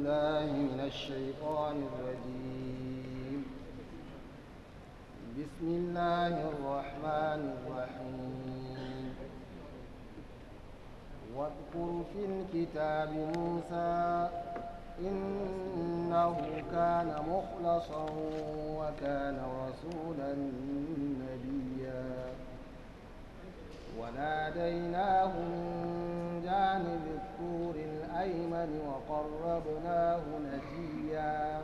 بالله من الشيطان الرجيم بسم الله الرحمن الرحيم واذكر في الكتاب موسى إنه كان مخلصا وكان رسولا نبيا وناديناه من جانب الطور الأيمن وقربناه نجيا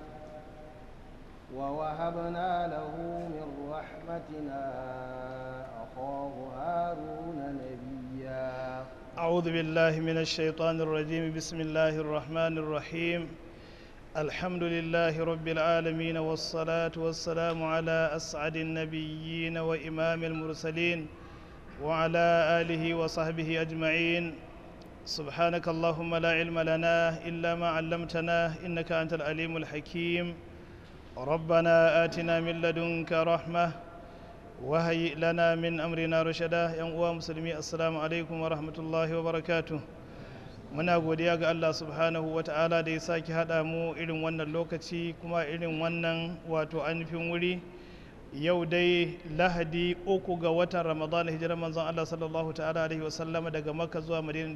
ووهبنا له من رحمتنا أخاه هارون نبيا أعوذ بالله من الشيطان الرجيم بسم الله الرحمن الرحيم الحمد لله رب العالمين والصلاة والسلام على أسعد النبيين وإمام المرسلين وعلى آله وصحبه أجمعين سبحانك اللهم لا علم لنا إلا ما علمتنا إنك أنت العليم الحكيم ربنا آتنا من لدنك رحمة وهيئ لنا من أمرنا رشدا يا مسلمي السلام عليكم ورحمة الله وبركاته muna godiya ga Allah subhanahu wa ta'ala da ya sake haɗa mu irin wannan lokaci kuma irin wannan wato ainihin wuri yau dai lahadi uku ga watan ramadan hijirar manzon Allah sallallahu ta'ala alaihi wasallama daga makka zuwa madina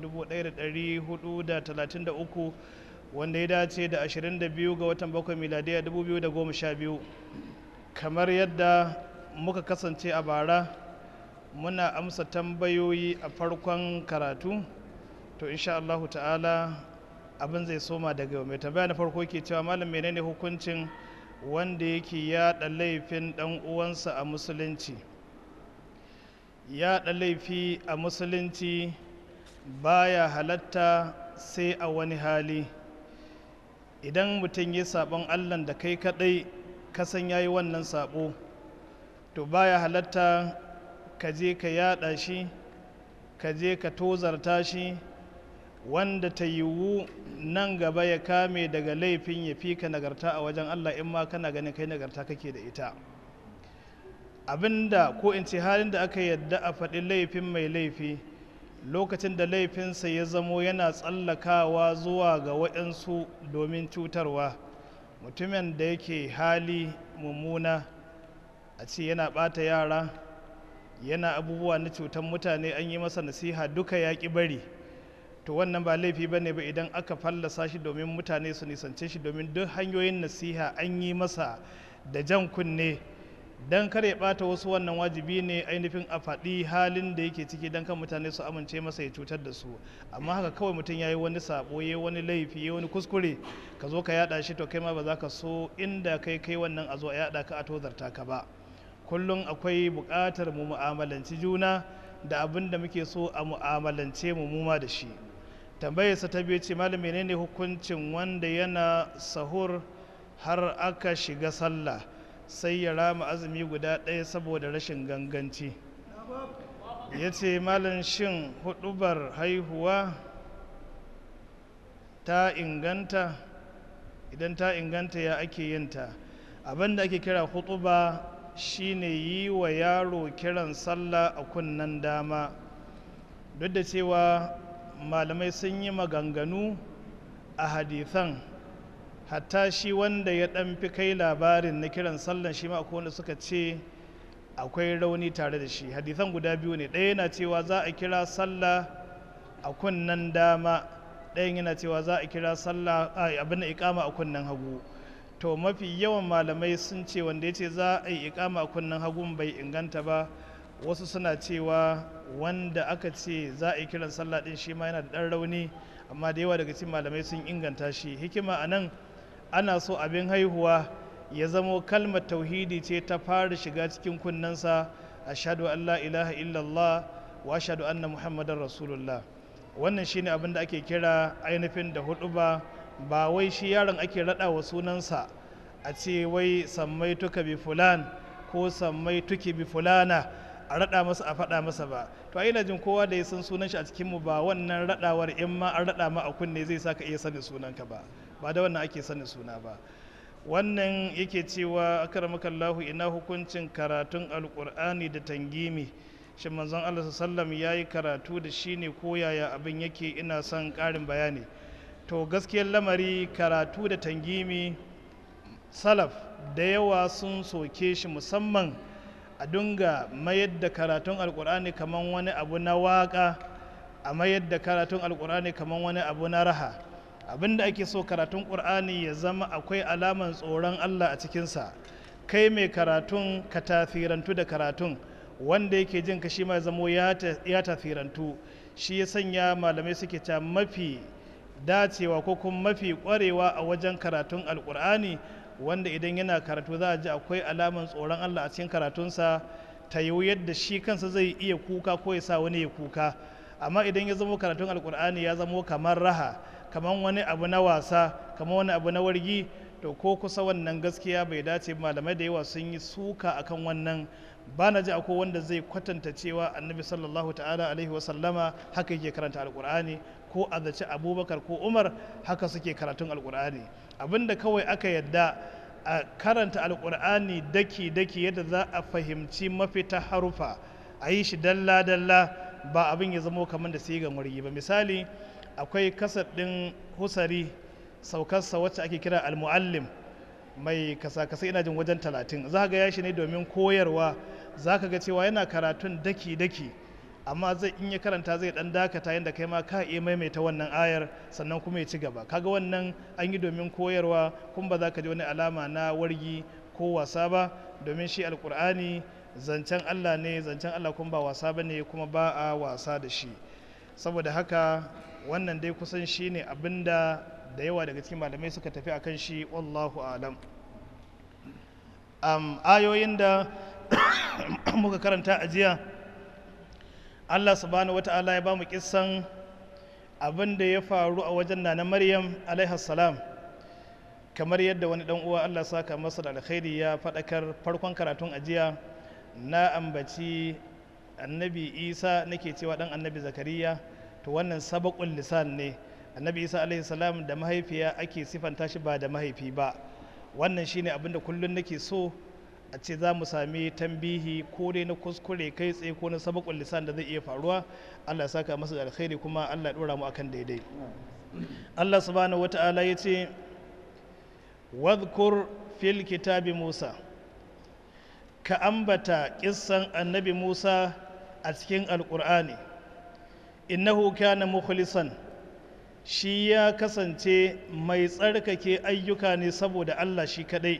1433 wanda ya dace da 22 ga watan bakwai miladiya 2012 kamar yadda muka kasance a bara muna amsa tambayoyi a farkon karatu to insha Allah ta'ala abin zai soma daga mai tambaya na farko ke cewa malam menene hukuncin wanda yake yaɗa laifin ɗan uwansa a musulunci yaɗa laifi a musulunci baya halatta sai a wani hali idan mutum ya saɓon allah da kai kaɗai kasan ya yi wannan saɓo to baya halatta ka je ka yaɗa shi ka je ka tozarta shi wanda ta yiwu nan gaba ya kame daga laifin ya fi ka nagarta a wajen Allah in ma kana ganin kai nagarta kake da ita abinda ko in ce halin da aka yadda a faɗi laifin mai laifi lokacin da laifinsa ya zamo yana tsallakawa zuwa ga waɗansu domin cutarwa mutumin da yake hali mummuna a ce yana ɓata yara yana abubuwa na cutar mutane an yi masa nasiha duka ya ƙi bari to wannan ba laifi ba ne ba idan aka fallasa shi domin mutane su nisance shi domin duk hanyoyin nasiha an yi masa da jan kunne don kar ya bata wasu wannan wajibi ne ainihin a faɗi halin da yake ciki don kan mutane su amince masa ya cutar da su amma haka kawai mutum ya yi wani sabo ya wani laifi ya wani kuskure ka zo ka yada shi to kai ma ba za ka so inda kai kai wannan a zo a yada ka a tozarta ka ba kullum akwai buƙatar mu mu'amalanci juna da abin da muke so a mu'amalance mu muma da shi tambayarsa ta biyu ce malam menene hukuncin wanda yana sahur har aka shiga sallah sai ya rama azumi guda ɗaya saboda rashin ganganci ya ce malam shin hudubar haihuwa ta inganta idan ta inganta ya ake yinta abin da ake kira hutuba shine yi wa yaro kiran sallah a kunnen dama duk da cewa malamai sun yi maganganu a hadithan hatta shi wanda ya ɗan fi kai labarin na kiran sallan shi ma akwai wanda suka ce akwai rauni tare da shi hadithan guda biyu ne ɗaya yana cewa za a kira sallah a kunnen dama ɗayan yana cewa za a kira sallah abin da ikama a kunnen hagu to mafi yawan malamai sun ce wanda ya ce za a yi ikama a kunnen hagun bai inganta ba wasu suna cewa wanda aka ce za a yi kiran sallah din shi ma yana da ɗan rauni amma da yawa daga cikin malamai sun inganta shi hikima a nan ana so abin haihuwa ya zamo kalmar tauhidi ce ta fara shiga cikin kunnensa ashhadu an la ilaha illallah wa ashhadu anna muhammadar rasulullah wannan shine abin da ake kira ainihin da hudu ba ba wai shi yaron ake raɗa wa sunansa a ce wai sammai tuka bi fulan ko sammai tuki bi fulana a raɗa masa a faɗa masa ba to ina jin kowa da ya san sunan shi a cikin mu ba wannan raɗawar in ma an raɗa ma a kunne zai saka iya sanin sunanka ba ba da wannan ake sanin suna ba wannan yake cewa akramakallahu ina hukuncin karatun alkur'ani da tangimi shin manzon Allah sallam ya yi karatu da shi ne ko yaya abin yake ina son ƙarin bayani to gaskiyar lamari karatu da tangimi salaf da yawa sun soke shi musamman a dunga mayar da karatun alkur'ani kamar wani abu na waka a mayar da karatun alkur'ani kamar wani abu na raha abinda ake so karatun ƙur'ani ya zama akwai alaman tsoron allah a cikinsa kai mai karatun ka tafirantu da karatun wanda yake jin ka shi ma zamo ya tafirantu shi ya sanya malamai suke ta mafi dacewa ko kuma mafi kwarewa a wajen karatun alkur'ani wanda idan yana karatu za a ji akwai alaman tsoron allah a cikin karatunsa ta yiwu yadda shi kansa zai iya kuka ko ya sa wani ya kuka amma idan ya zamo karatun alkur'ani ya zamo kamar raha kamar wani abu na wasa kamar wani abu na wargi to ko kusa wannan gaskiya bai dace malamai da yawa sun yi suka akan wannan ba na ji akwai wanda zai kwatanta cewa annabi sallallahu ta'ala alaihi wasallama haka yake karanta alkur'ani ko a zaci abubakar ko umar haka suke karatun alkur'ani abinda kawai aka yadda a karanta alkur'ani daki-daki yadda za a fahimci mafita harufa a yi shi dalla-dalla ba abin ya zamo kamar da sigan wargi ba misali akwai kasar ɗin husari saukarsa wacce ake kira al-muallim mai kasa-kasa ina jin wajen talatin za ga yashi ne domin koyarwa za ka ga cewa yana karatun daki-daki amma zai in ya karanta zai dan dakata yadda kai ma ka iya maimaita wannan ayar sannan kuma ya ci gaba kaga wannan an yi domin koyarwa kuma ba za ka ji wani alama na wargi ko wasa ba domin shi alkur'ani zancen allah ne zancen allah kuma ba wasa ba ne kuma ba a wasa da shi saboda haka wannan dai kusan shi ne abinda da yawa daga cikin malamai suka tafi a kan shi wallahu alam um, ayoyin da muka karanta a jiya allah subhanahu wata'ala ya ba mu kissan abin da ya faru a wajen na maryam salam kamar yadda wani dan uwa allah saka masa da alkhairi ya faɗakar farkon karatun ajiya na ambaci annabi isa nake cewa dan annabi zakariya to wannan sabakun lisan ne annabi isa alaihi salam da mahaifiya ake sifanta shi ba da mahaifi ba wannan shine abin da kullum nake so a ce za mu sami tambihi ko dai na kuskure kai tsaye ko na sabakun lisan da zai iya faruwa allah ya saka masa da alkhairi kuma allah ya dora mu akan daidai allah subhanahu wata'ala ya ce wadhkur fil kitabi musa ka ambata kissan annabi musa a cikin alkur'ani innahu kana mukhlisan shi ya kasance mai tsarkake ayyuka ne saboda Allah shi kadai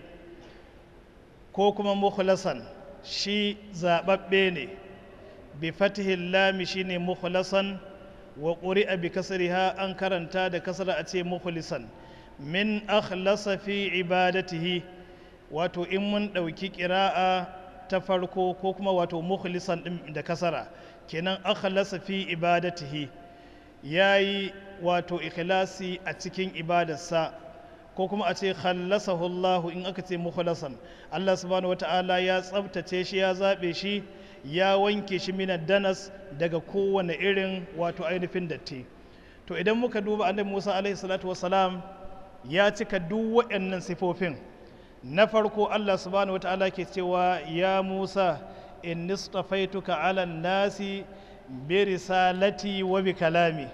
ko kuma mukhlasan shi zababbe ne bi fatihil lami shine mukhlasan wa quri'a bi kasriha an karanta da kasra a ce mukhlisan min akhlasa fi ibadatihi wato in mun ɗauki ƙira'a ta farko ko kuma wato mukhlisan ɗin da kasara kenan akhlasa fi ibadatihi yayi wato ikhlasi a cikin ibadarsa ko kuma a ce khallasahu Allah in aka ce mukhlasan Allah subhanahu wata'ala ya tsabtace shi ya zabe shi ya wanke shi minan danas daga kowane irin wato ainihin datti to idan muka duba annabi Musa alaihi salatu wassalam ya cika duk waɗannan sifofin na farko Allah subhanahu wata'ala ke cewa ya Musa in nistafaituka ala nasi bi risalati wa bi kalami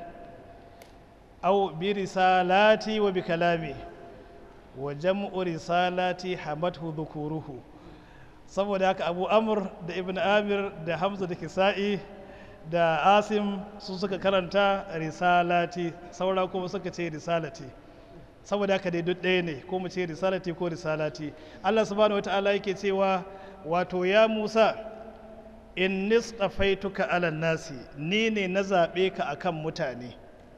aw bi risalati wa bi kalami wa jam'u risalati hamathu dhukuruhu saboda haka Abu Amr da Ibn Amir da Hamza da Kisa'i da Asim su suka karanta risalati saura kuma suka ce risalati saboda haka dai duk ɗaya ne ko mu ce risalati ko risalati Allah subhanahu wata'ala yake cewa wato ya Musa in nistafaituka ala nasi ni ne na zaɓe ka akan mutane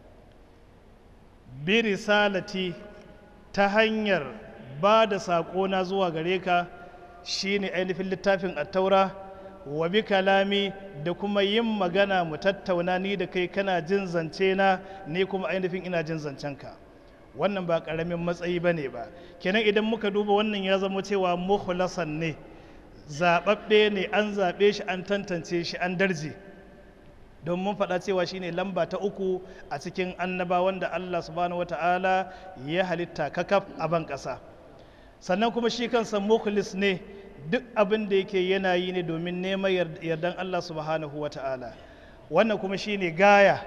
bi risalati ta hanyar ba da saƙona zuwa gare ka shine ainihin littafin attaura wa bi kalami da kuma yin magana mu tattauna ni da kai kana jin zance na ni kuma ainihin ina jin zancen ka wannan ba ƙaramin matsayi ba ne ba kenan idan muka duba wannan ya zama cewa mukhlasan ne zaɓaɓɓe ne an zaɓe shi an tantance shi an darje don mun faɗa cewa shine lamba ta uku a cikin annabawan da Allah subhanahu wata'ala ya halitta kakaf a ban ƙasa sannan kuma shi kansa mukhlis ne duk abin da yake yana yi ne domin neman yardan Allah subhanahu wata'ala wannan kuma shine gaya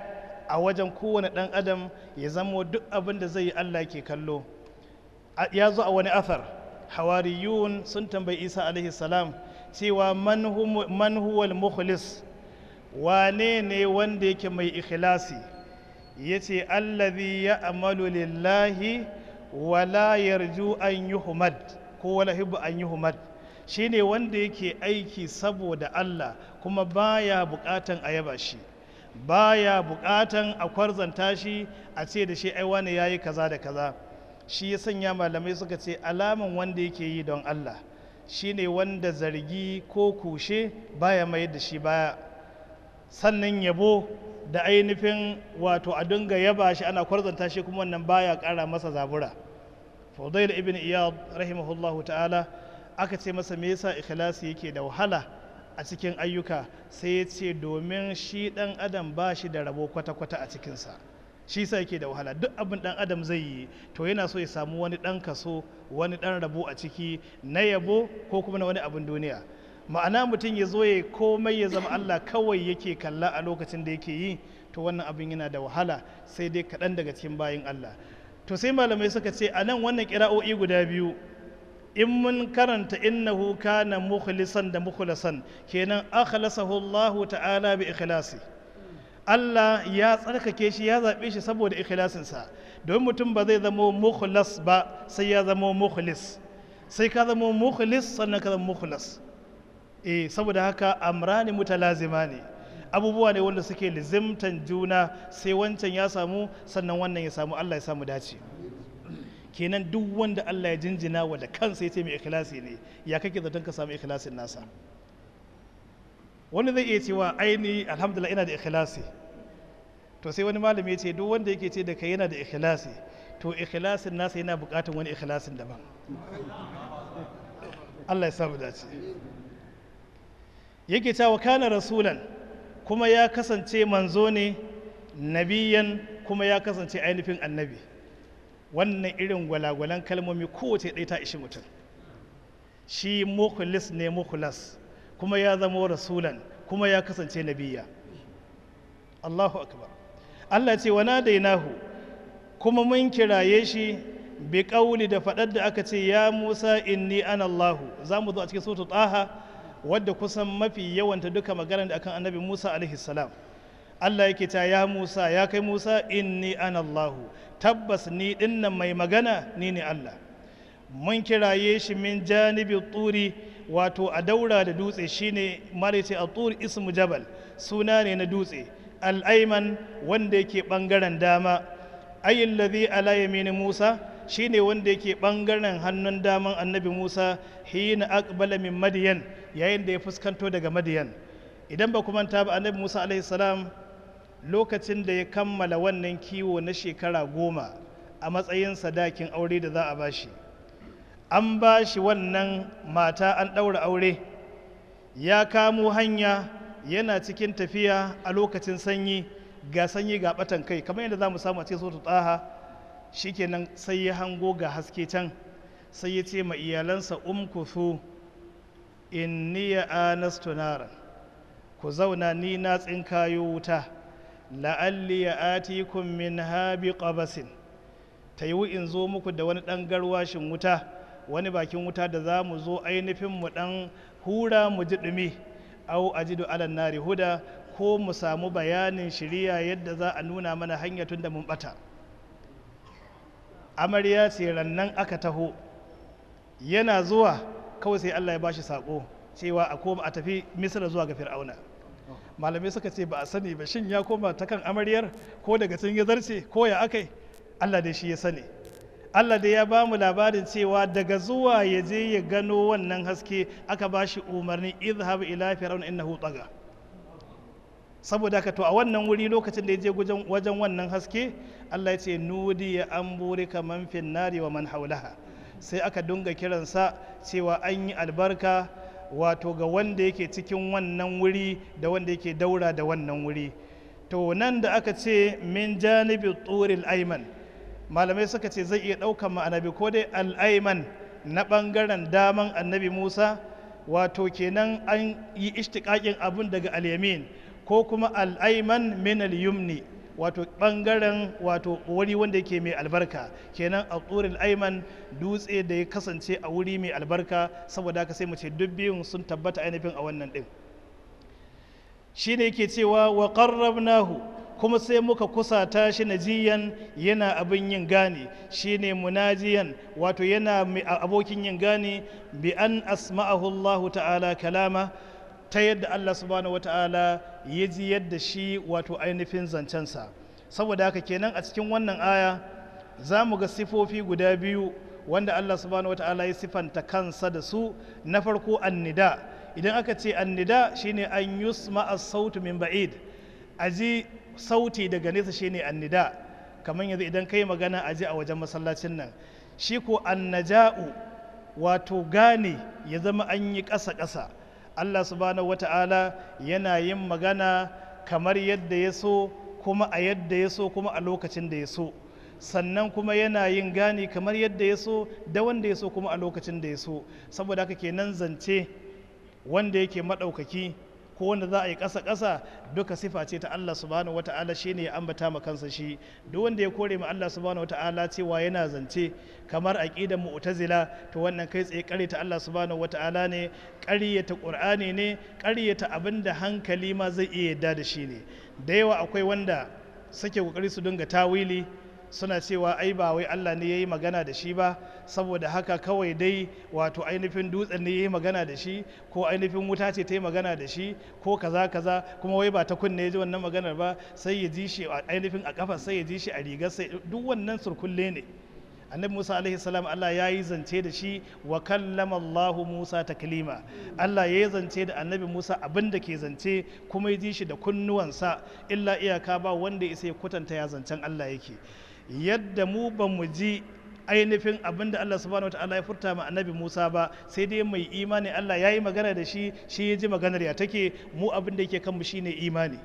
a wajen kowane ɗan adam ya zamo duk abin da zai yi Allah ke kallo ya zo a wani athar hawariyun sun tambayi isa alaihi salam cewa man huwal mukhlis wane ne wanda yake mai ikhlasi ya ce allazi ya amalu lillahi wala yarju an yuhmad ko wala hibbu an yuhmad shine wanda yake aiki saboda Allah kuma baya bukatan a yaba shi baya bukatan a kwarzanta shi a ce da shi ai wani yayi kaza da kaza shi ya sanya malamai suka ce alaman wanda yake yi don Allah shine wanda zargi ko kushe baya mai da shi baya sannan yabo da ainihin wato a dinga yaba shi ana kwarzanta shi kuma wannan baya kara masa zabura fudail ibn iyad rahimahullahu ta'ala aka ce masa me yasa ikhlasi yake da wahala a cikin ayyuka sai ya ce domin shi dan adam ba shi da rabo kwata-kwata a cikinsa shi sa yake da wahala duk abin dan adam zai yi to yana so ya samu wani dan kaso wani dan rabo a ciki na yabo ko kuma na wani abin duniya ma'ana mutum ya zo ya komai ya zama Allah kawai yake kalla a lokacin da yake yi to wannan abin yana da wahala sai dai kaɗan daga cikin bayin Allah to sai malamai suka ce a nan wannan kira'o'i guda biyu in mun karanta innahu kana mukhlisan da mukhlasan kenan akhlasahu Allah ta'ala bi ikhlasi Allah ya tsarkake shi ya zaɓe shi saboda ikhlasinsa don mutum ba zai zama mukhlas ba sai ya zama mukhlis sai ka zama mukhlis sannan ka zama mukhlas eh saboda haka amrani mutalazima ne abubuwa ne wanda suke lizimtan juna sai wancan ya samu sannan wannan ya samu Allah ya samu dace kenan duk wanda Allah ya jinjina wa da kansa ya ce mai ikhlasi ne ya kake zaton ka samu ikhlasin nasa wani zai iya cewa aini alhamdulillah ina da ikhlasi to sai wani malami ya ce duk wanda yake ce da kai yana da ikhlasi to ikhlasin nasa yana bukatan wani ikhlasin daban Allah ya samu dace yake cewa kana rasulan kuma ya kasance manzo ne nabiyan kuma ya kasance ainihin annabi wannan irin gwalagwalan kalmomi kowace ɗaya ta ishi mutum shi mukhlis ne mukhlas kuma ya zama rasulan kuma ya kasance nabiya Allahu akbar Allah ce wa nadainahu kuma mun kiraye shi bi ƙauli da faɗar da aka ce ya Musa inni ana Allahu za mu zo a cikin suratul Taha wadda kusan mafi yawanta duka magana da akan annabi Musa alaihi salam Allah yake ta ya Musa ya kai Musa inni ana Allahu tabbas ni dinnan mai magana ni ne Allah mun kiraye shi min janibi turi wato a daura da dutse shine malaiti a turi ismu jabal suna ne na dutse al'aiman wanda yake bangaren dama ayin ladhi ala yamini Musa shine wanda yake bangaren hannun daman annabi Musa hina aqbala min madiyan yayin da ya fuskanto daga madiyan idan ba manta ba annabi Musa alaihi salam lokacin da ya kammala wannan kiwo na shekara goma a matsayin sadakin aure da za a bashi an ba shi wannan mata an ɗaura aure ya kamo hanya yana cikin tafiya a lokacin sanyi ga sanyi ga batan kai kamar yadda za mu samu a cikin sautu tsaha shikenan sai ya hango ga haske can sai ya ce ma iyalansa umkuthu inni ya anastu naran ku zauna ni na tsinkayo wuta la'alli ya atikum min habi qabasin ta yi in zo muku da wani ɗan garwashin wuta wani bakin wuta da za mu zo ainihin mu ɗan hura mu ji ɗumi au ajidu alan nari huda ko mu samu bayanin shiriya yadda za a nuna mana hanya tun da mun ɓata amarya ce rannan aka taho yana zuwa kawai sai allah ya bashi saƙo cewa a koma a tafi misira zuwa ga fir'auna malamai suka ce ba a sani ba shin ya koma ta kan amaryar ko daga sun ya zarce ko ya akai allah dai shi ya sani allah dai ya ba mu labarin cewa daga zuwa ya je ya gano wannan haske aka ba shi umarni izhab ila fir'auna innahu taga saboda haka to a wannan wuri lokacin da ya je wajen wannan haske allah ya ce nudi ya an burika man fin nari wa man haulaha sai aka dunga kiransa cewa an yi albarka wato ga wanda yake cikin wannan wuri da wanda yake daura da wannan wuri to nan da aka ce min janibi turil aiman malamai suka ce zai iya ɗaukan ma'anabi ko dai al'aiman na ɓangaren daman annabi musa wato kenan an yi ishtiƙaƙin abun daga alyamin ko kuma al'aiman min al-yumni wato bangaren wato wuri wanda yake mai albarka kenan a tsuril aiman dutse da ya kasance a wuri mai albarka saboda haka sai mu ce duk biyun sun tabbata ainihin a wannan din shi ne yake cewa wa qarrabnahu kuma sai muka kusata shi najiyan yana abin yin gane shine munajiyan wato yana abokin yin gane bi an asma'ahu Allah ta'ala kalama ta yadda Allah subhanahu wa ta'ala ya ji yadda shi wato ainihin zancensa saboda haka kenan a cikin wannan aya za mu ga sifofi guda biyu wanda Allah subhanahu wa ta'ala ya sifanta kansa da su na farko annida idan aka ce annida shine an yusma as-sautu min ba'id aji sauti daga nesa shine annida kamar yanzu idan kai magana aji a wajen masallacin nan shi ko annaja'u wato gane ya zama an yi ƙasa-ƙasa Allah subhanahu wata'ala yana yin magana kamar yadda ya so kuma a yadda ya so kuma a lokacin da ya so sannan kuma yana yin gani kamar yadda ya so da wanda ya so kuma a lokacin da ya so saboda haka kenan zance wanda yake maɗaukaki ko wanda za a yi ƙasa-ƙasa duka sifa ce ta Allah subhanahu wa ta'ala shi ne ya ambata ma kansa shi duk wanda ya kore ma Allah subhanahu wa ta'ala cewa yana zance kamar aqidar mu'tazila to wannan kai tsaye ƙaryata Allah subhanahu wa ta'ala ne ƙaryata Qur'ani ne ƙaryata abinda hankali ma zai iya yadda da shi ne da yawa akwai wanda suke kokari su dinga tawili suna cewa ai ba wai Allah ne ya yi magana da shi ba saboda haka kawai dai wato ainihin dutsen ne ya yi magana da shi ko ainihin wuta ce ta yi magana da shi ko kaza kaza kuma wai ba ta kunne ya ji wannan maganar ba sai ya ji shi a ainihin a kafa sai ya ji shi a rigar sai duk wannan surkulle ne annabi musa alaihi salam allah ya yi zance da shi wa kallama allahu musa taklima allah ya yi zance da annabi musa abin da ke zance kuma ya ji shi da kunnuwansa illa iyaka ba wanda ya isa ya kwatanta ya zancen allah yake yadda mu ba mu ji ainihin abin da Allah subhanahu wataala ya furta ma annabi Musa ba sai dai mai imani Allah ya yi magana da shi shi ya ji maganar ya take mu abin da yake kanmu shine imani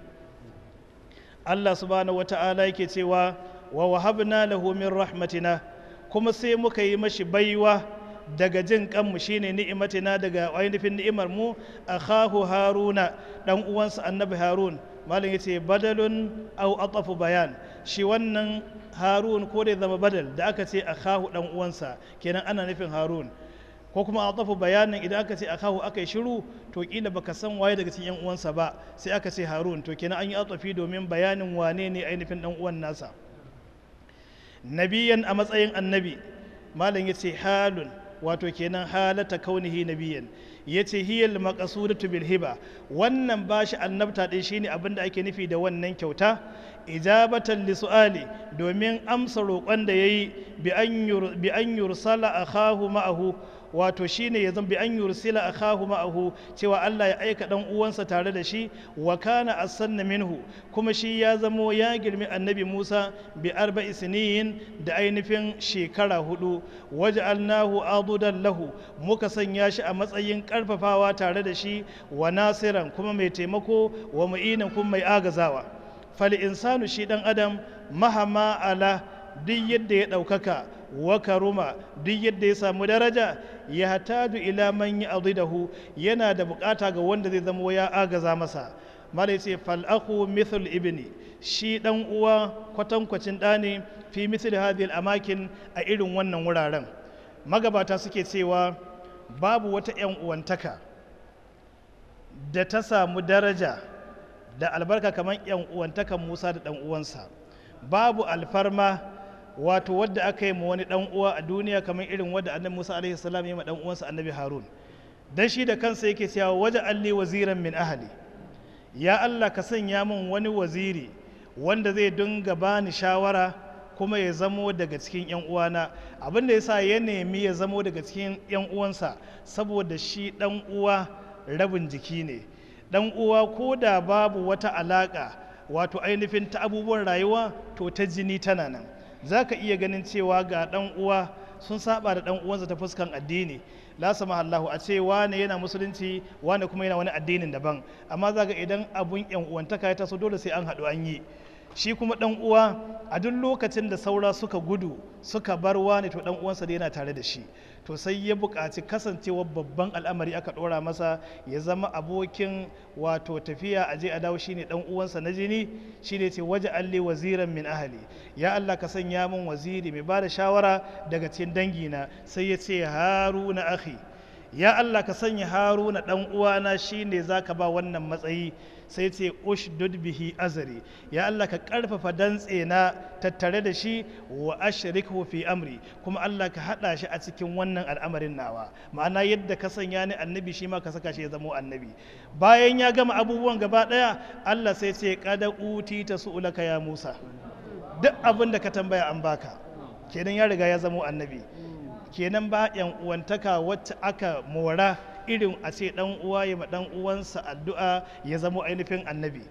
Allah subhanahu wataala yake cewa wa wahabna lahu min rahmatina kuma sai muka yi mashi baiwa daga jin kanmu shine ni'imatina daga ainihin ni'imar mu akhahu haruna dan uwansa annabi harun malam yace badalun au atafu bayan shi wannan harun ko da zama badal da aka ce akhahu dan uwansa kenan ana nufin harun ko kuma atafu bayanin idan aka ce akahu aka yi shiru to kila baka san waye daga cikin yan uwansa ba sai aka ce harun to kenan an yi atafi domin bayanin wane ne ainihin dan uwan nasa nabiyan a matsayin annabi malam yace halun wato kenan halata kaunihi nabiyan yace hiyal maqsudatu bil hiba wannan bashi annabta din shine abin da ake nufi da wannan kyauta ijabatan li su'ali domin amsa roƙon da yayi bi an bi an yursala akhahu ma'ahu wato shine ya zan bi an yursila akhahu ma'ahu cewa Allah ya aika dan uwansa tare da shi wa kana asanna minhu kuma shi ya zamo ya girmi annabi Musa bi arba'i sinin da ainihin shekara hudu waj'alnahu adudan lahu muka sanya shi a matsayin karfafawa tare da shi wa nasiran kuma mai taimako wa mu'inan kuma mai agazawa fal insanu shi dan adam mahama ala duk yadda ya ɗaukaka wa karuma duk yadda ya samu daraja ya hatadu ila man ya dahu yana da bukata ga wanda zai zama ya agaza masa mala ce fal'aku mithl ibni shi dan uwa kwatankwacin ɗa ne fi mithl hadhihi amakin a irin wannan wuraren magabata suke cewa babu wata 'yan uwantaka da ta samu daraja da albarka kamar 'yan uwantakan musa da ɗan uwansa babu alfarma wato wadda aka yi ma wani dan uwa a duniya kamar irin wadda annabi Musa alaihi salam ya ma dan uwansa annabi Harun dan shi da kansa yake cewa waje alli waziran min ahli ya Allah ka sanya min wani waziri wanda zai dinga bani shawara kuma ya zamo daga cikin yan uwana abin da yasa ya nemi ya zamo daga cikin yan uwansa saboda shi dan uwa rabin jiki ne dan uwa ko da babu wata alaka wato ainihin ta abubuwan rayuwa to ta jini tana nan za ka iya ganin cewa ga ɗan uwa sun saba da ɗan uwansa ta fuskan addini la sama Allahu a ce wane yana musulunci wane kuma yana wani addinin daban amma za ga idan abun yan uwantaka ya taso dole sai an haɗu an yi shi kuma dan uwa a duk lokacin da saura suka gudu suka bar wani to dan uwansa da yana tare da shi to sai ya buƙaci kasancewar babban al'amari aka ɗora masa ya zama abokin wato tafiya a je a dawo shine dan uwansa na jini shine ce waje alli waziran min ahali ya Allah ka sanya min waziri mai bada shawara daga cikin dangina sai ya ce haruna akhi ya Allah ka sanya haruna dan uwana shine zaka ba wannan matsayi sai ce ushdud bihi azari ya Allah ka karfafa dantse na tattare da shi wa ashrikhu fi amri kuma Allah ka hada shi a cikin wannan al'amarin nawa ma'ana yadda ka sanya ni annabi shi ma ka saka shi ya zama annabi bayan ya gama abubuwan gaba daya Allah sai ce kada uti ta su'ulaka ya Musa duk abin da ka tambaya an baka kenan ya riga ya zama annabi kenan ba yan uwantaka wacce aka mora irin a ce dan uwa ya ma dan uwansa addu'a ya zama ainihin annabi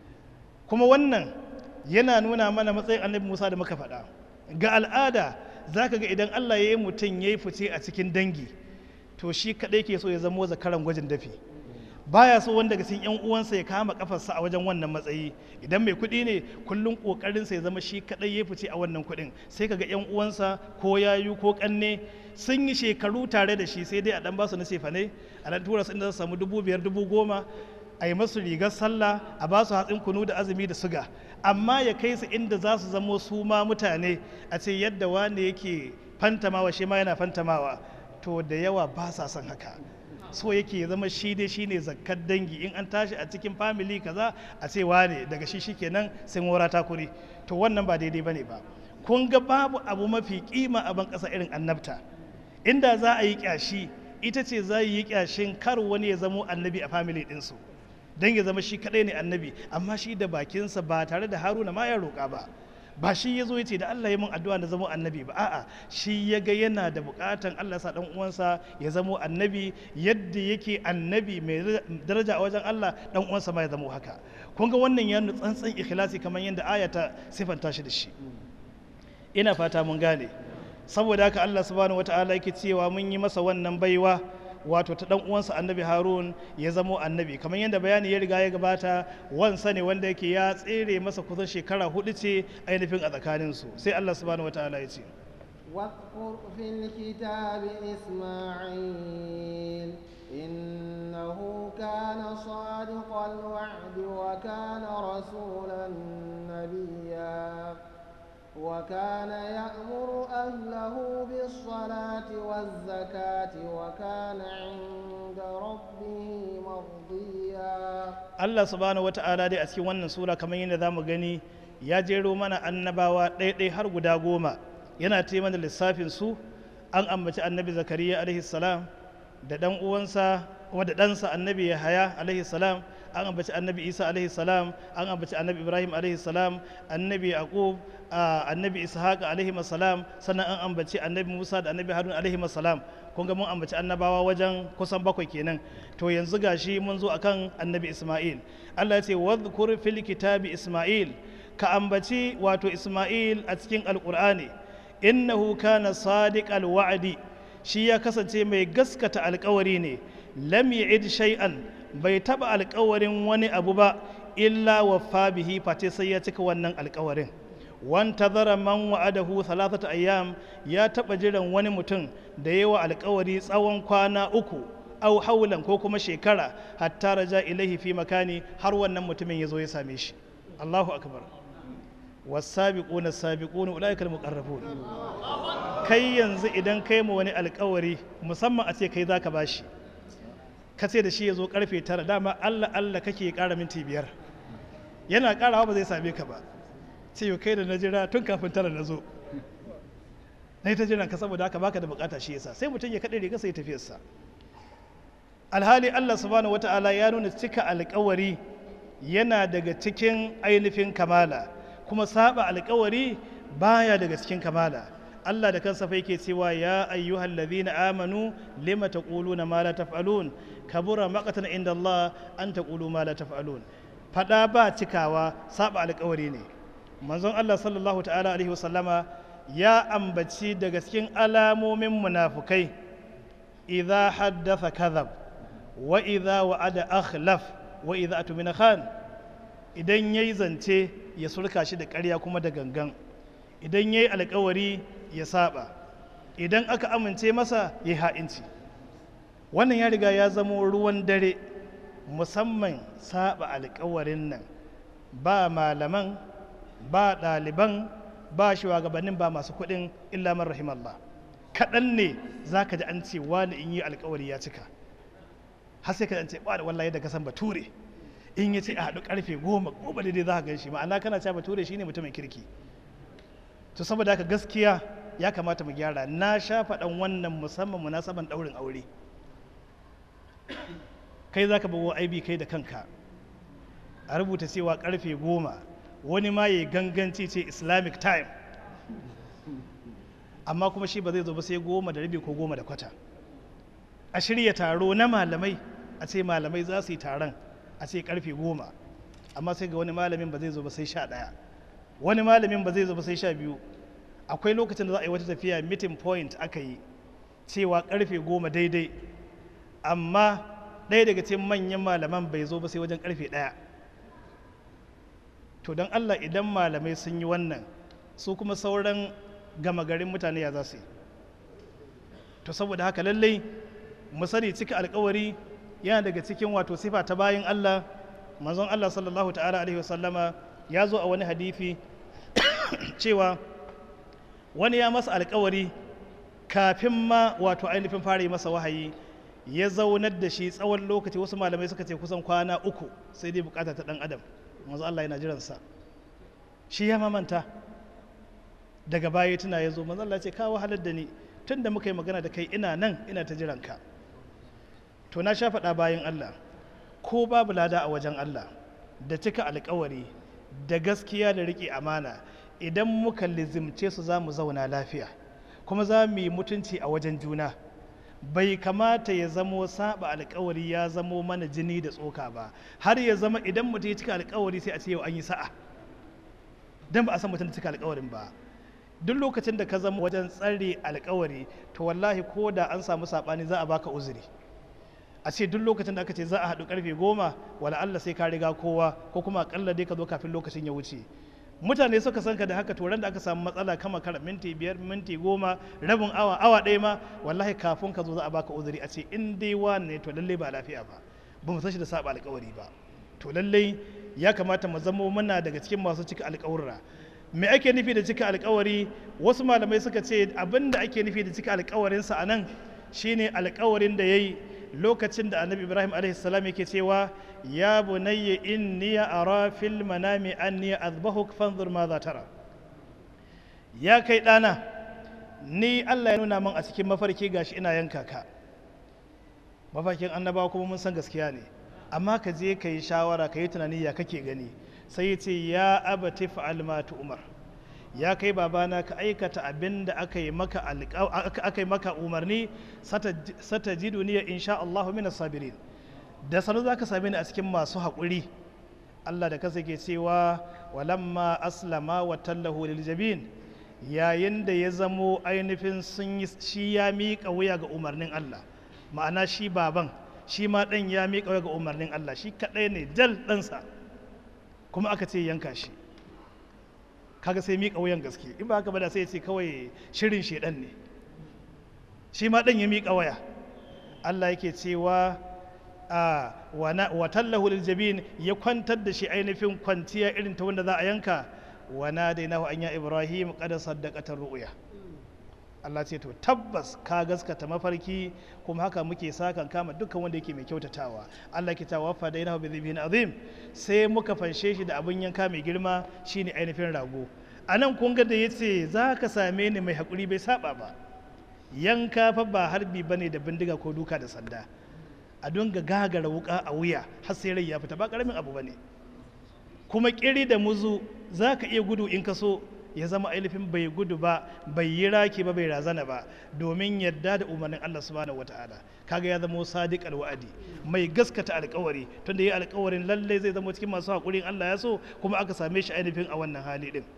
kuma wannan yana nuna mana matsayin annabi Musa da muka faɗa ga al'ada zaka ga idan Allah ya yi mutum ya yi fice a cikin dangi to shi kaɗai ke so ya zamo zakaran gwajin dafi baya so wanda daga cikin yan uwansa ya kama kafarsa a wajen wannan matsayi idan mai kuɗi ne kullum kokarin sa ya zama shi kadai ya fice a wannan kuɗin sai kaga yan uwansa ko yayu ko kanne sun yi shekaru tare da shi sai dai a dan basu na sefa ne a dan tura su inda su samu dubu biyar dubu goma a yi masu rigar sallah a ba su hatsin kunu da azumi da suga amma ya kai su inda za su zamo su ma mutane a ce yadda wani yake fantamawa shi ma yana fantamawa to da yawa ba sa son haka so yake zama shi dai shine zakkar dangi in an tashi a cikin family kaza a ce wane daga shi shikenan sai mora ta kuri to wannan ba daidai bane ba kun ga babu abu mafi kima a ban kasa irin annabta inda za a yi kyashi ita ce za yi kyashin kar wani ya zamo annabi a family ɗinsu don ya zama shi kadai ne annabi amma shi da bakinsa ba tare da haruna ma ya roƙa ba ba shi ya zo ya ce da Allah ya mun addu'a da zamo annabi ba a'a shi ya ga yana da bukatan Allah sa dan uwansa ya zamo annabi yadda yake annabi mai daraja a wajen Allah dan uwansa ma ya zamo haka kun ga wannan ya tsantsan ikhlasi kamar yadda aya ta sifanta shi da shi ina fata mun gane saboda haka Allah subhanahu wataala yake cewa mun yi masa wannan baiwa wato ta dan uwansa annabi harun ya zamo annabi kamar yadda bayani ya riga ya gabata wansa ne wanda yake ya tsere masa kusan shekara hudu ce ainihin a tsakaninsu sai allah subhanahu wa ta'ala ya ce واذكر في الكتاب إسماعيل إنه كان صادق الوعد وكان رسولا نبيا وكان يأمر أهله بالصلاة والزكاة وكان عند ربه مرضيا Allah subhanahu wa ta'ala dai a cikin wannan sura kamar yadda za mu gani ya jero mana annabawa ɗaiɗai har guda goma yana ta mana lissafin su an ambaci annabi zakariya alaihi salam da ɗan uwansa wadda ɗansa annabi yahaya alaihi salam an ambaci annabi isa alaihi salam an ambaci annabi ibrahim alaihi salam annabi yaqub annabi ishaq alaihi salam sannan an ambaci annabi musa da annabi harun alaihi salam kun ga mun ambaci annabawa wajen kusan bakwai kenan to yanzu gashi mun zo akan annabi isma'il allah ya ce wadhkur fil kitabi isma'il ka ambaci wato isma'il a cikin alqur'ani innahu kana sadiqal wa'di shi ya kasance mai gaskata alkawari ne lam ya'id shay'an bai taba alkawarin wani abu ba illa waffa bihi face sai ya cika wannan alkawarin wanta zara man wa'adahu salatata ayyam ya taba jiran wani mutum da yawa alkawari tsawon kwana uku au haulan ko kuma shekara hatta raja ilaihi fi makani har wannan mutumin ya zo ya same shi Allahu akbar wasabiquna sabiquna ulaika almuqarrabun kai yanzu idan kai mu wani alkawari musamman a ce kai zaka bashi ka ce da shi ya zo karfe tara dama Allah Allah kake kara minti biyar yana karawa ba zai same ka ba ce yau kai da na jira tun kafin tara na zo na ta jiran ka saboda haka baka da bukata shi yasa sai mutum ya kaɗe riga sai tafiyarsa alhali Allah subhanahu wata'ala ya nuna cika alkawari yana daga cikin ainihin kamala kuma saba alkawari baya daga cikin kamala Allah da kansa fa yake cewa ya ayyuhal ladhina amanu lima taquluna ma la taf'alun kabura maqatan inda Allah an taqulu ma la taf'alun fada ba cikawa saba alkawari ne manzon Allah sallallahu ta'ala alaihi wasallama ya ambaci daga cikin alamomin munafukai idza haddatha kadhab wa idza wa'ada akhlaf wa idza atmina khan idan yayi zance ya surka shi da ƙarya kuma da gangan idan ya yi alkawari ya saba idan aka amince masa ya yi ha'inci wannan ya riga ya zamo ruwan dare musamman saba alkawarin nan ba malaman ba ɗaliban ba shugabannin ba masu kuɗin illa man rahimallah kaɗan ne za ka ji an ce wani in yi alkawari ya cika har sai ka ji an ce ba da wallahi da kasan bature in ya ce a haɗu ƙarfe goma goma daidai za ka gan shi ma'ana kana cewa bature shine mutumin kirki to saboda haka gaskiya ya kamata mu gyara na sha faɗan wannan musamman munasaban ɗaurin aure kai za ka bawa aibi kai da kanka a rubuta cewa ƙarfe goma wani ma ya ganganci ce islamic time amma kuma shi ba zai zo ba sai goma da rabi ko goma da kwata a shirya taro na malamai a ce malamai za su yi taron a ce karfe goma amma sai ga wani malamin ba zai zo ba sai sha ɗaya wani malamin ba zai zo ba sai sha biyu akwai lokacin da za a yi wata tafiya meeting point aka yi cewa karfe goma daidai amma ɗaya daga cikin manyan malaman bai zo ba sai wajen karfe ɗaya to don allah idan malamai sun yi wannan su kuma sauran gama garin mutane ya za su yi to saboda haka lallai mu sani cika alkawari yana daga cikin wato sifa ta bayan Allah manzon Allah sallallahu ta'ala alaihi wasallama ya zo a wani hadithi cewa wani ya masa alkawari kafin ma wato ainihin fara yi masa wahayi ya zaunar da shi tsawon lokaci wasu malamai suka ce kusan kwana uku sai dai bukata ta dan adam manzo Allah yana jiransa shi ya mamanta daga baya tuna ya zo manzo Allah ce ka wahalar da ni tun da muka yi magana da kai ina nan ina ta jiranka to na sha faɗa bayan Allah ko babu lada a wajen Allah da cika alkawari da gaskiya da riƙe amana idan muka lizimce su za mu zauna lafiya kuma za mu yi mutunci a wajen juna bai kamata ya zamo saba alkawari ya zamo mana jini da tsoka ba har ya zama idan mutum ya cika alkawari sai a ce yau an yi sa'a dan ba a san mutum da cika alkawarin ba duk lokacin da ka zama wajen tsare alkawari to wallahi ko da an samu saɓani za a baka uzuri a ce duk lokacin da aka ce za a haɗu karfe goma wala Allah sai ka riga kowa ko kuma akalla dai ka zo kafin lokacin ya wuce mutane suka san ka da haka to ran da aka samu matsala kama kara minti biyar minti goma rabin awa awa ɗaya ma wallahi kafin ka zo za a baka uzuri a ce in dai wani ne to lallai ba lafiya ba ba mu san shi da saba alkawari ba to lallai ya kamata mu zamo muna daga cikin masu cika alkawurra me ake nufi da cika alkawari wasu malamai suka ce abin da ake nufi da cika alkawarinsa a nan shine alkawarin da ya yi lokacin da annabi ibrahim alaihissalam yake cewa ya bunayya inni ara fil manami anni azbahuk fanzur ma za tara ya kai ɗana ni allah ya nuna min a cikin mafarki gashi ina yanka ka mafarkin annabawa kuma mun san gaskiya ne amma ka je ka yi shawara ka yi tunani ya kake gani sai ce ya abati fa'al ma umar ya kai babana ka aikata abin da aka yi maka aka yi maka umarni sata ji duniya insha Allahu minas sabirin da sanu za ka same ni a cikin masu haƙuri Allah da kasa ke cewa walamma aslama wa tallahu lil jabin yayin da ya zamo ainihin sun yi shi ya miƙa wuya ga umarnin Allah ma'ana shi baban shi ma ɗan ya miƙa wuya ga umarnin Allah shi kaɗai ne dal ɗansa kuma aka ce yanka shi kaga sai miƙa wuyan gaske in ba haka ba da sai ce kawai shirin shedan ne shi ma ɗan ya miƙa waya Allah yake cewa a wa tallahu lil jabin ya kwantar da shi ainihin kwanciya irin ta wanda za a yanka wa nadainahu an ya ibrahim qad saddaqata ru'ya Allah ce to tabbas ka gaskata mafarki kuma haka muke sakan kama dukkan wanda yake mai kyautatawa Allah ke ta wafa da inahu bi azim sai muka fanshe shi da abin yanka mai girma shine ainihin rago a nan kun ga da yace za ka same ni mai hakuri bai saba ba yanka fa ba harbi bane da bindiga ko duka da sanda a dunga gagara wuka a wuya har sai rai ya fita ba karamin abu bane kuma kiri da muzu za ka iya gudu in ka so ya zama ainihin bai gudu ba bai yi raki ba bai razana ba domin yadda da umarnin Allah subhanahu wataala kaga ya zama sadiq alwa'adi mai gaskata alkawari tunda yi alkawarin lalle zai zama cikin masu haƙurin Allah ya so kuma aka same shi ainihin a wannan hali din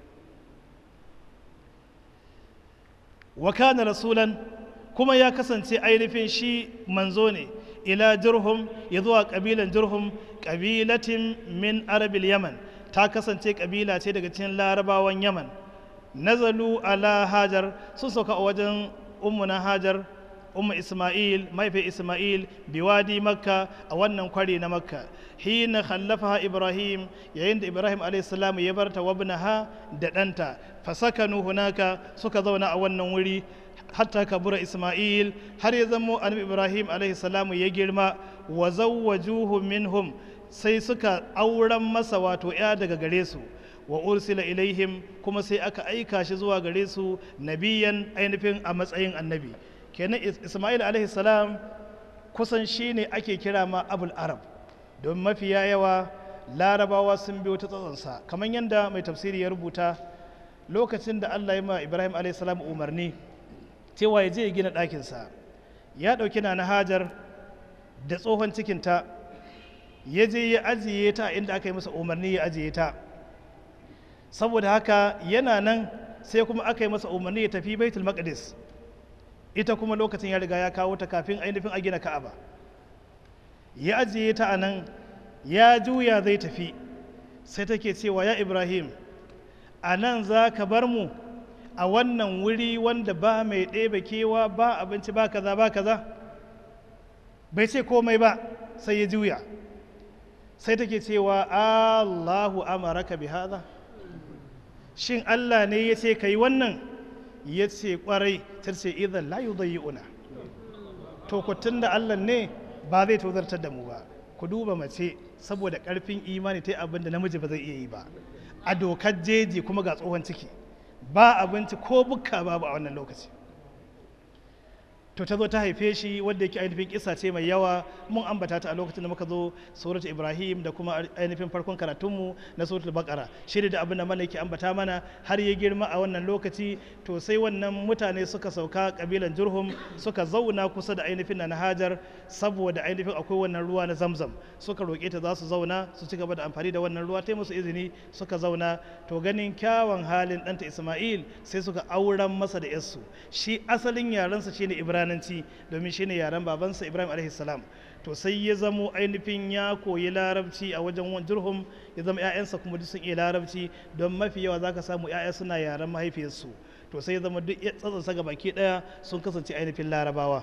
wa kana rasulan kuma ya kasance ainihin shi manzo ne ila jurhum ya zuwa kabilan jurhum kabilatin min arabil yaman ta kasance kabila ce daga cikin larabawan yaman nazalu ala hajar sun sauka a wajen ummuna hajar umma isma'il mahaifin isma'il biwadi makka a wannan kwari na makka hina khallafaha ibrahim yayin da ibrahim alaihissalam ya bar ta wabnaha da ɗanta fasakanu hunaka suka zauna a wannan wuri hatta kabura isma'il har ya zamo annabi ibrahim alaihissalam ya girma wa zawwajuhu minhum sai suka auren masa wato ya daga gare su wa ursila ilaihim kuma sai aka aika shi zuwa gare su nabiyan ainihin a matsayin annabi kenan ismail alaihi salam kusan shi ne ake kira ma abul arab don mafiya yawa larabawa sun biyo ta tsatsonsa kamar yadda mai tafsiri ya rubuta lokacin da allah ya ma ibrahim alaihi salam umarni cewa ya je ya gina ɗakinsa ya ɗauki na hajar da tsohon cikinta ya je ya ajiye ta inda aka yi masa umarni ya ajiye ta saboda haka yana nan sai kuma aka yi masa umarni ya tafi baitul maqdis ita kuma lokacin ya riga ya kawo ta kafin ainihin a gina ka'aba ya ajiye ta a nan ya juya zai tafi sai take cewa ya ibrahim a nan za ka bar mu a wannan wuri wanda ba mai ɗebe kewa ba abinci ba kaza ba kaza bai ce komai ba sai ya juya sai take cewa allahu amaraka bi haza shin allah ne ya ce ka yi wannan ya ce kwarai ta ce idan la una to ku da allah ne ba zai tozartar da mu ba ku duba mace saboda karfin imani ta abin da namiji ba zai iya yi ba a dokar jeji kuma ga tsohon ciki ba abinci ko bukka babu a wannan lokaci to ta zo ta haife shi wanda yake ainihin kisa ce mai yawa mun ambata ta a lokacin da muka zo surat ibrahim da kuma ainihin farkon karatunmu na suratul baqara shi da abin da mana yake ambata mana har ya girma a wannan lokaci to sai wannan mutane suka sauka kabilan jurhum suka zauna kusa da ainihin na hajar saboda ainihin akwai wannan ruwa na zamzam suka roƙe ta za su zauna su ci gaba da amfani da wannan ruwa ta musu izini suka zauna to ganin kyawun halin ɗanta isma'il sai suka auren masa da yarsu shi asalin yarensa shine ibrahim irananci domin shine yaren babansa ibrahim alaihi salam to sai ya zamo ainihin ya koyi larabci a wajen jurhum ya zama 'ya'yansa kuma duk sun iya larabci don mafi yawa zaka samu 'ya'ya suna yaren mahaifiyarsu to sai ya zama duk tsatsansa ga baki daya sun kasance ainihin larabawa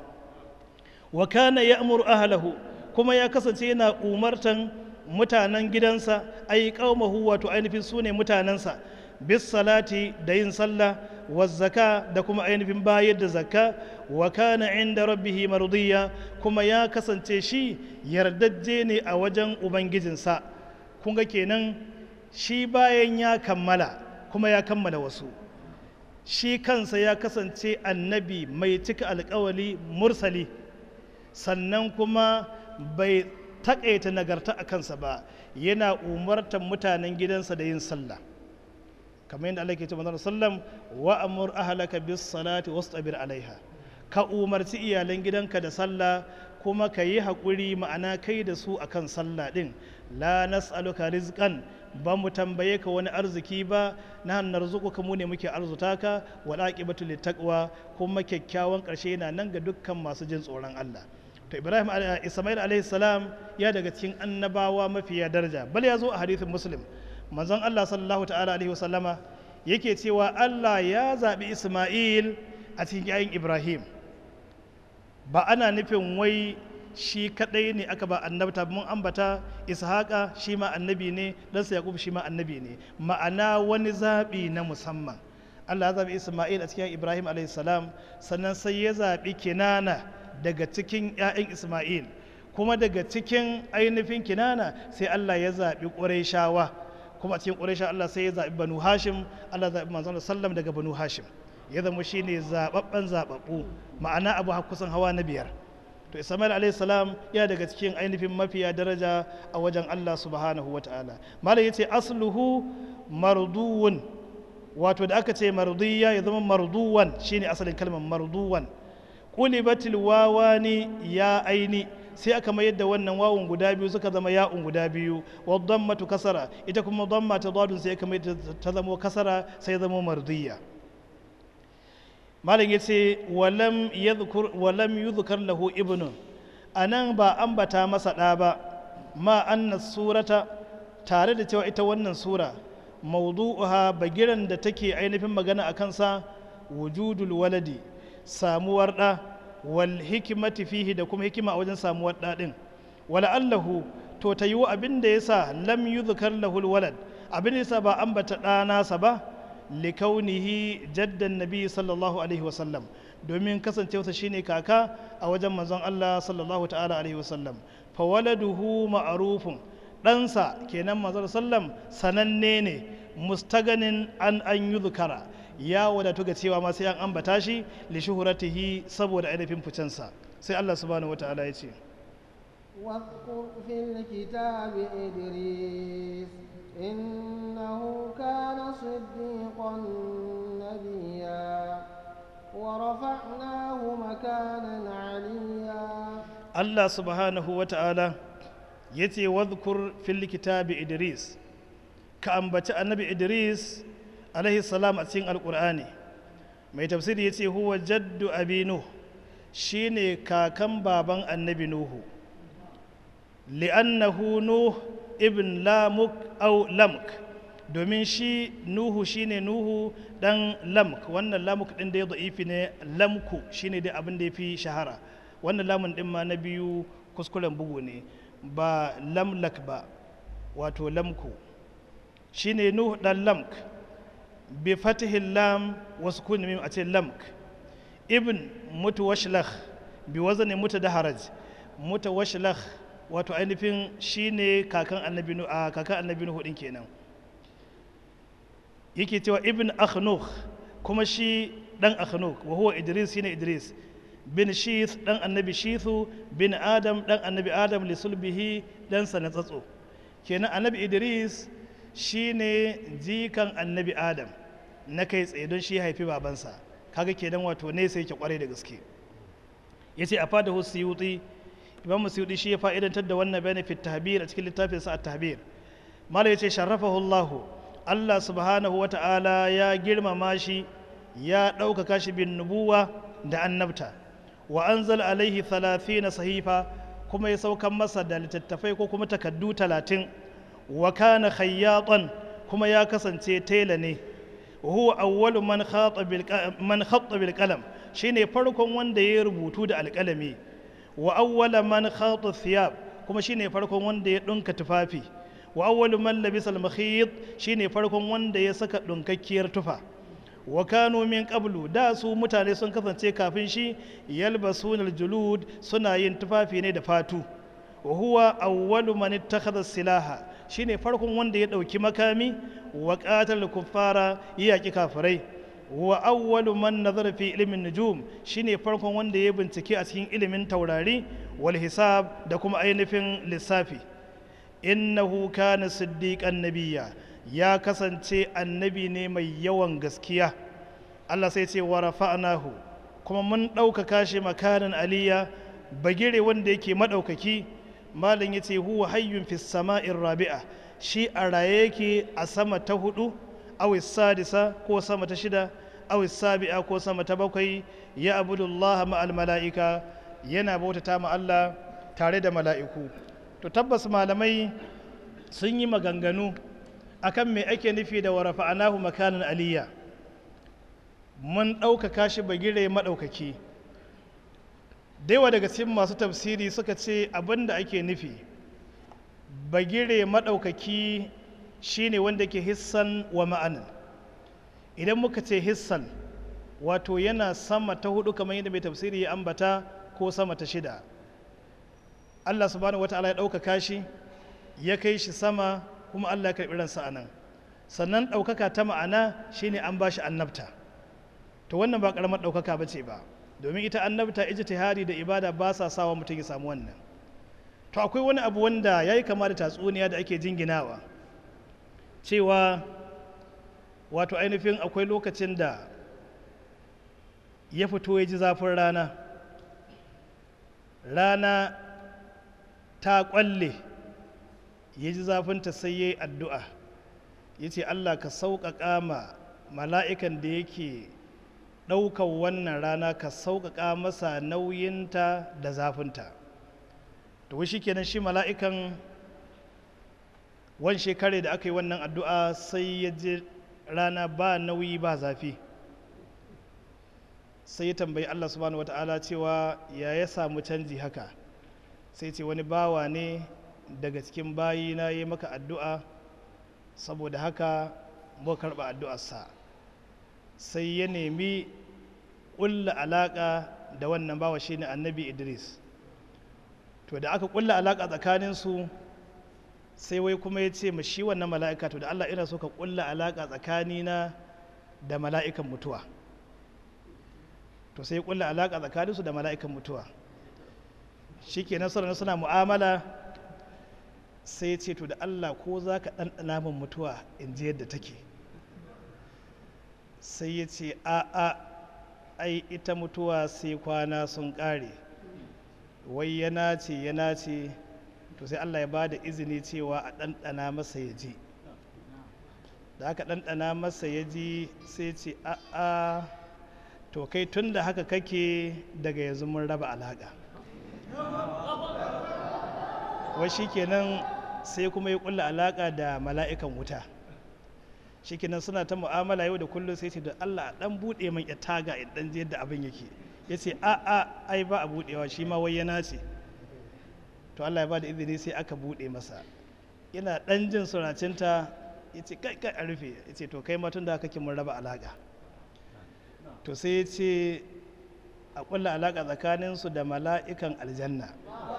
wa kana ya'muru ahlahu kuma ya kasance yana umartan mutanen gidansa ai qaumahu wato ainihin sune mutanensa bis salati da yin sallah wa zaka da kuma ainihin bayar da zakka wa kana inda rabbihi mardiya kuma ya kasance shi yardajje ne a wajen ubangijinsa kun ga kenan shi bayan ya kammala kuma ya kammala wasu shi kansa ya kasance annabi mai cika alkawali mursali sannan kuma bai taƙaita nagarta a kansa ba yana umartar mutanen gidansa da yin sallah kamar yadda Allah ke ce manzon sallam wa amur ahlaka bis salati wastabir alaiha ka umarci iyalan gidanka da sallah kuma ka yi haƙuri ma'ana kai da su akan sallah din la nas'aluka rizqan ba mu tambaye ka wani arziki ba na narzuquka mu ne muke arzuta ka wal aqibatu littaqwa kuma kyakkyawan ƙarshe yana nan ga dukkan masu jin tsoron Allah to Ibrahim Ismail alaihi salam ya daga cikin annabawa mafiya daraja bal ya zo a hadithin Muslim manzon Allah sallallahu ta'ala alaihi wasallama yake cewa Allah ya zaɓi Ismail a cikin yayin Ibrahim ba ana nufin wai shi kadai ne aka ba annabta mun ambata ishaqa shi ma annabi ne ɗansa yaqub shi ma annabi ne ma'ana wani zaɓi na musamman Allah ya zaɓi Ismail a cikin Ibrahim alaihi salam sannan sai ya zaɓi Kinana daga cikin 'ya'yan Ismail kuma daga cikin ainihin Kinana sai Allah ya zaɓi Qurayshawa kuma a cikin ƙuraisha Allah sai ya zaɓi banu hashim Allah zaɓi manzon sallam daga banu hashim ya zama shi ne zaɓaɓɓen zaɓaɓɓu ma'ana abu kusan hawa na biyar to ismail alayhi salam ya daga cikin ainihin mafiya daraja a wajen Allah subhanahu wa ta'ala malam yace asluhu marduwun wato da aka ce mardiya ya zama marduwan shine asalin kalmar marduwan qulibatil wawani ya aini sai aka mayar da wannan wawun guda biyu suka zama ya'un guda biyu wa dammatu kasara ita kuma damma ta dadun sai aka mayar ta zama kasara sai zama mardiya malam yace walam yadhkur walam yudhkar lahu ibnun anan ba ambata masa da ba ma anna surata tare da cewa ita wannan sura mawdu'uha bagiran da take ainihin magana a kansa wujudul waladi samuwar ɗa wal hikimati fihi da kuma hikima a wajen samuwar ɗa ɗin wala allahu to ta yiwu abin da ya sa lam yuzkar lahul walad abin da ya sa ba ambata ɗa nasa ba likaunihi jaddan nabi sallallahu alaihi wasallam domin kasancewarsa shine kaka a wajen manzon Allah sallallahu ta'ala alaihi wasallam fa waladuhu ma'rufun ɗansa kenan manzon sallam sananne ne mustaganin an an yuzkara ya wadatu ga cewa ma sai an ambata shi li shuhuratihi saboda ainihin ficensa sai Allah subhanahu wata'ala ya ce واذكر في الكتاب إدريس إنه كان صديقا نبيا ورفعناه مكانا عليا Allah subhanahu wata'ala ya ce wadhkur fil kitabi Idris ka ambaci annabi Idris alaihi salam a cikin alkur'ani mai tafsiri ya ce huwa jaddu abi nuh shine kakan baban annabi nuhu li'annahu nuh ibn lamuk au lamk domin shi nuhu shine nuhu dan lamk wannan lamuk din da ya da'ifi ne lamku shine dai abin da ya fi shahara wannan lamun din ma na biyu kuskuren bugu ne ba lamlak ba wato lamku shine nuhu dan lamk bi fatihil lam wa sukun mim a ce lamk ibn mutawashlakh bi wazni mutadaharaj mutawashlakh wato ainihin shine kakan annabi nu a kakan annabi nuhu din kenan yake cewa ibn akhnukh kuma shi dan akhnukh wa huwa idris shine idris bin shith dan annabi shithu bin adam dan annabi adam li sulbihi dan sa na tsatso kenan annabi idris shine jikan annabi adam na kai tsaye don shi haifi babansa kaga kenan wato ne sai yake kwarai da gaske yace a fada husiyuti imam musyudi shi ya fa'idantar da wannan benefit tahbir a cikin littafin sa at-tahbir mala yace sharrafahu Allah Allah subhanahu wata'ala ya girmama shi ya ɗaukaka shi bin nubuwa da annabta wa anzal alaihi 30 sahifa kuma ya saukan masa da littattafai ko kuma takaddu talatin wa kana khayyatan kuma ya kasance tela ne huwa awwalu man khata bil man khatta bil qalam shine farkon wanda ya rubutu da alƙalami wa awwala man khata thiyab kuma shine farkon wanda ya dunka tufafi wa awwalu man labisa al makhit shine farkon wanda ya saka dunkakkiyar tufa wa kanu min qablu da su mutane sun kasance kafin shi yalbasuna al julud suna yin tufafi ne da fatu wa huwa awwalu man ittakhadha silaha shine farkon wanda ya dauki makami wa qatal kuffara yaki kafirai wa awwalu man nazara fi ilmin nujum shine farkon wanda ya bincike a cikin ilimin taurari wal hisab da kuma ainihin lissafi innahu kana siddiqan nabiyya ya kasance annabi ne mai yawan gaskiya Allah sai ce wa rafa'nahu kuma mun ɗaukaka shi makanan aliya bagire wanda yake maɗaukaki malin ya ce huwa hayyun fi sama'in rabi'a shi a raye yake a sama ta hudu awis sadisa ko sama ta shida awis sabi'a ko sama ta bakwai ya abudullah ma'al mala'ika yana bautata ma Allah tare da mala'iku to tabbas malamai sun yi maganganu akan me ake nufi da warafa anahu makanan aliyya mun ɗaukaka shi bagire maɗaukaki daiwa daga cikin masu tafsiri suka ce abin da ake nufi bagire maɗaukaki shine wanda ke hissan wa ma'anin idan muka ce hissan wato yana sama ta hudu kamar yadda mai tafsiri ya ambata ko sama ta shida allah subhanahu wa ta'ala ya ɗaukaka shi ya kai shi sama kuma allah ya karɓi ransa a nan sannan ɗaukaka ta ma'ana shine an ba shi annabta to wannan ba ƙaramar ɗaukaka ba ce ba domin ita annabta ijtihadi da ibada ba sa sawa mutum ya samu wannan to akwai wani abu wanda ya yi kama da tatsuniya da ake jinginawa cewa wato ainihin akwai lokacin da ya fito ya ji zafin rana rana ta ƙwalle ya ji zafinta sai ya yi addu'a ya ce allah ka sauƙaƙa ma mala'ikan da yake ɗaukar wannan rana ka sauƙaƙa masa nauyinta da zafinta to shi kenan shi mala'ikan wani shekare da aka yi wannan addu'a sai ya ji rana ba nauyi ba zafi sai ya tambayi Allah subhanahu wata'ala cewa ya ya samu canji haka sai ce wani bawa ne daga cikin bayi na yi maka addu'a saboda haka muka karɓa addu'arsa sai ya nemi ƙulla alaƙa da wannan bawa shine annabi idris to da aka ƙulla alaƙa tsakaninsu sai wai kuma ya ce ma shi wannan mala'ika to da allah ina so ka ƙulla alaƙa tsakanina da mala'ikan mutuwa to sai ya ƙulla alaƙa tsakaninsu da mala'ikan mutuwa shi ke nasarar suna mu'amala sai ya ce to da allah ko za ka ɗanɗana min mutuwa in ji yadda take sai ya ce a'a ai ita mutuwa sai kwana sun ƙare wai yana ce yana ce to sai allah ya ba da izini cewa a ɗanɗana masa ya ji da aka ɗanɗana masa ya ji sai ce a'a to kai tun da haka kake daga yanzu mun raba alaƙa wai shi kenan sai kuma ya ƙulla alaƙa da mala'ikan wuta shikenan suna ta mu'amala yau da kullum sai ce da Allah dan bude min ya taga in dan je yadda abin yake yace a a ai ba a budewa shi ma wai yana ce to Allah ya ba da izini sai aka bude masa yana dan jin suracinta yace kai kai a rufe yace to kai ma tun da kake mun raba alaka to sai yace a kulla alaka tsakanin su da mala'ikan aljanna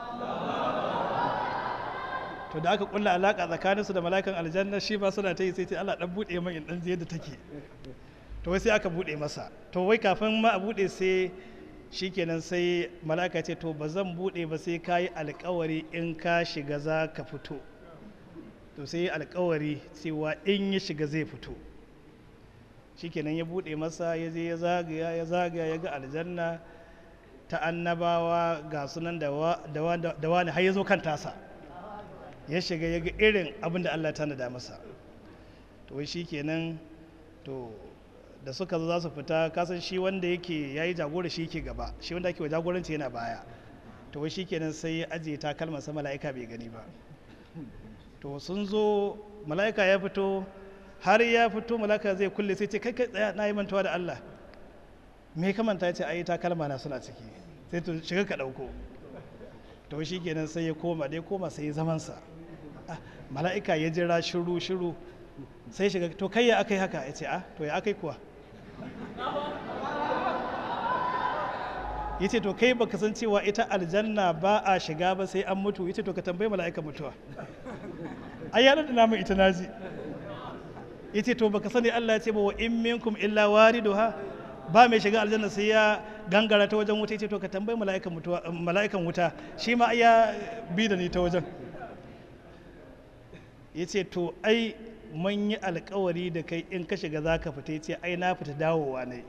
to da aka kulla alaka tsakanin su da mala'ikan aljanna shi ba suna ta yi sai ce Allah dan bude min in dan je yadda take to wai sai aka bude masa to wai kafin ma a bude sai shikenan sai mala'ika ce to ba zan bude ba sai ka yi alkawari in ka shiga za ka fito to sai yi alkawari cewa in ya shiga zai fito shikenan ya bude masa ya je ya zagaya ya zagaya ya ga aljanna ta annabawa ga sunan da wani har ya zo kan tasa ya shiga ya ga irin abin da Allah tanada masa to wai shi kenan to da suka zo za su fita kasan shi wanda yake ya yi jagora shi ke gaba shi wanda ake wa jagoranci yana baya to wai shi kenan sai ya ajiye takalman sa mala'ika bai gani ba to sun zo mala'ika ya fito har ya fito mala'ika zai kulle sai ce kai kai tsaya na yi mantuwa da Allah me ka manta ya ce ai takalma na suna ciki sai to shiga ka dauko to shi kenan sai ya koma dai koma sai ya zamansa mala'ika ya jira shiru shiru sai shiga to kai ya aka yi haka ya ce a to ya aka yi kuwa ya ce to kai baka san cewa ita aljanna ba a shiga ba sai an mutu ya ce to ka tambayi mala'ika mutuwa ai ya da namun ita naji ya ce to baka sani Allah ya ce ba wa in minkum illa wariduha ba mai shiga aljanna sai ya gangara ta wajen wuta ya ce to ka tambayi mala'ikan mutuwa mala'ikan wuta shi ma ya bi da ni ta wajen ya ce to ai mun yi alkawari da kai in ka shiga za ka fita ya ce ai na fita dawowa ne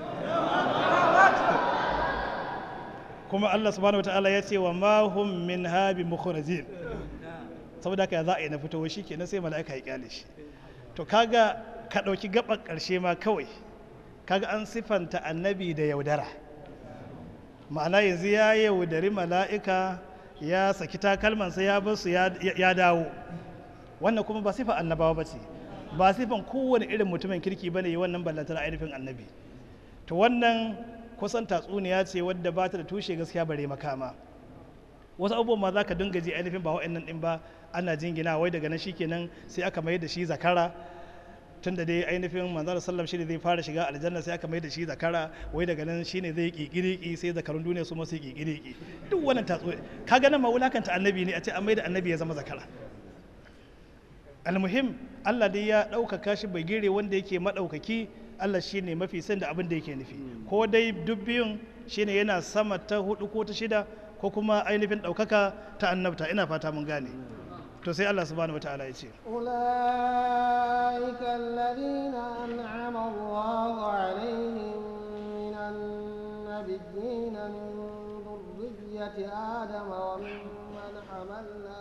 kuma Allah subhanahu wata'ala ya ce wa ma hum min habi mukhrajin saboda haka za a yi na fito shi kenan sai mala'ika ya kyale shi to kaga ka ɗauki gaban ƙarshe ma kawai kaga an sifanta annabi da yaudara ma'ana yanzu ya yaudari mala'ika ya saki takalmansa ya basu ya dawo wannan kuma ba sifan annabawa ba ce ba sifan kowane irin mutumin kirki ba ne yi wannan ballantar ainihin annabi to wannan kusan tatsuniya ce wadda ba ta da tushe gaskiya bare makama wasu abubuwan ma za ka dinga ji ainihin ba wa'annan din ba ana jingina wai daga nan shikenan sai aka mai da shi zakara tun da dai ainihin manzara sallam shi ne zai fara shiga aljanna sai aka mai da shi zakara wai daga nan shi ne zai kikiriki sai zakarun duniya su masu kikiriki duk wannan tatso ka ganin ma wulakanta annabi ne a ce an mai da annabi ya zama zakara almuhim Allah dai ya ɗaukaka shi bai gire wanda yake maɗaukaki Allah shi ne mafi san da abin da yake nufi ko dai duk biyun shi ne yana sama ta hudu ko ta shida ko kuma ainihin ɗaukaka ta annabta ina fata mun gane to sai Allah subhanahu wataala ya ce أولئك الذين أنعم الله عليهم من النبيين من ذرية آدم وممن حملنا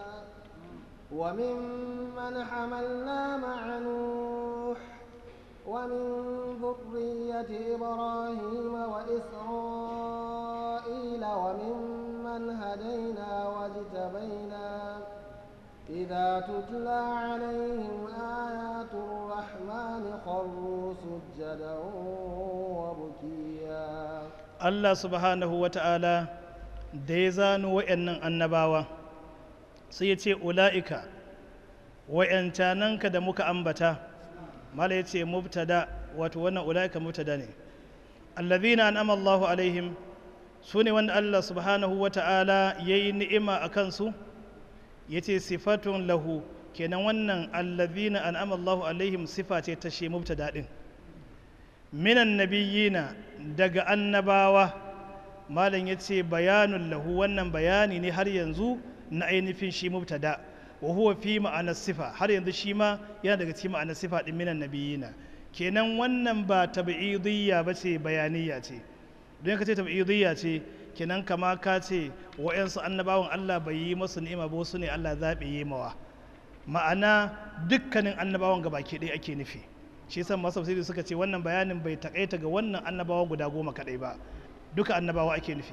وممن حملنا مع نوح ومن ذرية إبراهيم وإسرائيل وممن هدينا واجتبينا إذا تتلى عليهم آيات الرحمن خروا سجدا وبكيا Allah subhanahu wa ta'ala da ya zano wa'yannan annabawa sai ya ce ula'ika wa'yancananka da muka ambata mala ya ce mubtada wato wannan ula'ika mubtada ne allazina an'ama Allahu alaihim su ne wanda Allah subhanahu wa ta'ala ya yi ni'ima a kansu ya ce sifatun lahu kenan wannan allazina an'ama Allahu alaihim sifa ce ta shi mubtada din minan nabiyina daga annabawa malam ya ce bayanun lahu wannan bayani ne har yanzu na ainihin shi mubtada wa huwa fi ma'anar sifa har yanzu shi ma yana daga cikin ma'anar sifa din minan nabiyina kenan wannan ba tab'idiyya ba ce bayaniya ce don ka ce tab'idiyya ce kenan kama ka ce wa'yansu annabawan Allah bai yi masu ni'ima ba wasu ne Allah zaɓe yi mawa ma'ana dukkanin annabawan gabaki ɗaya ake nufi shi yasa masu tafsiri suka ce wannan bayanin bai takaita ga wannan annabawa guda goma kadai ba duka annabawa ake nufi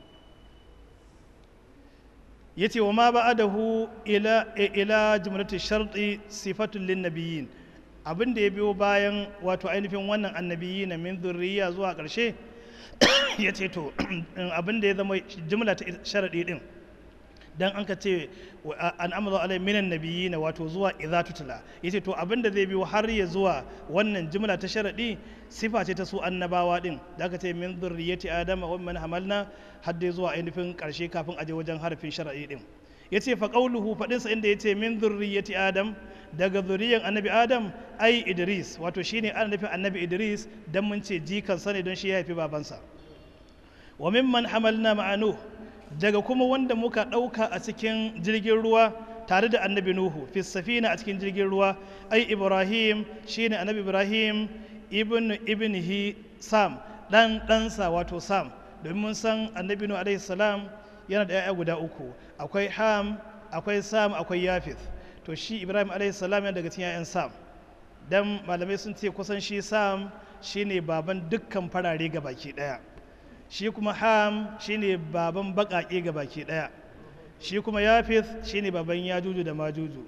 yace wa ma ba'adahu ila ila jumlatu sharti sifatun lin nabiyyin abin da ya biyo bayan wato ainihin wannan annabiyi na min zurriya zuwa ƙarshe ya ce to abin da ya zama jumla ta sharaɗi ɗin dan an ka ce an amza alai minan nabiyyi na wato zuwa idza tutla yace to abin da zai biyo har ya zuwa wannan jumla ta sharadi sifa ce ta su annabawa din da aka ce min zurriyyati adama wa man hamalna har dai zuwa ainihin karshe kafin aje wajen harfin sharadi din yace fa qauluhu fadin sa inda yace min zurriyyati adam daga zuriyan annabi adam ai idris wato shine ana nufin annabi idris dan mun ce jikan sa ne don shi ya haifi babansa wa mimman hamalna ma'anu daga kuma wanda muka ɗauka a cikin jirgin ruwa tare da annabi nuhu fi safina a cikin jirgin ruwa ai ibrahim shine annabi ibrahim ibn ibnihi sam dan ɗansa wato sam domin mun san annabi nuhu alaihi salam yana da 'ya'ya guda uku akwai ham akwai sam akwai yafith to shi ibrahim alaihi salam yana daga cikin 'ya'yan sam dan malamai sun ce kusan shi sam shine baban dukkan farare ga baki ɗaya shi kuma ham shine baban baƙaƙe ga baki ɗaya shi kuma yafith shine baban yajuju da majuju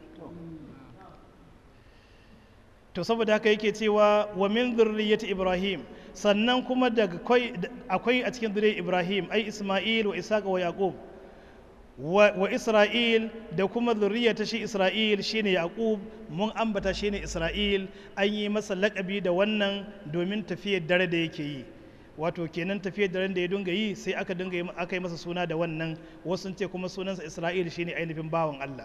to saboda haka yake cewa wa min zurriyyati ibrahim sannan kuma daga akwai a cikin zuriyar ibrahim ai isma'il wa isaac wa yaqub wa isra'il da kuma zurriya ta shi isra'il shine yaqub mun ambata shine isra'il an yi masa laƙabi da wannan domin tafiyar dare da yake yi wato kenan tafiyar daren da ya dinga yi sai aka dinga aka yi masa suna da wannan wasu ce kuma sunansa isra'il shine ainihin bawan allah